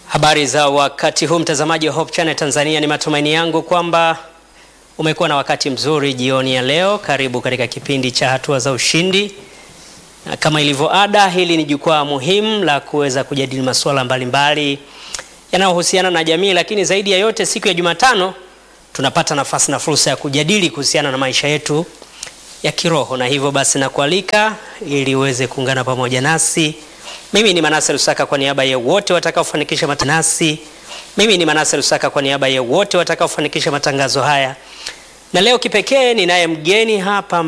Habari za wakati huu mtazamaji wa Hope Channel Tanzania, ni matumaini yangu kwamba umekuwa na wakati mzuri jioni ya leo. Karibu katika kipindi cha hatua za ushindi, na kama ilivyo ada, hili ni jukwaa muhimu la kuweza kujadili masuala mbalimbali yanayohusiana na jamii, lakini zaidi ya yote, siku ya Jumatano tunapata nafasi na fursa ya kujadili kuhusiana na maisha yetu ya kiroho, na hivyo basi nakualika ili uweze kuungana pamoja nasi. Mimi ni Manase Lusaka kwa niaba ya wote watakaofanikisha matanasi. Mimi ni Manase Lusaka kwa niaba ya wote watakaofanikisha matangazo haya, na leo kipekee ninaye mgeni hapa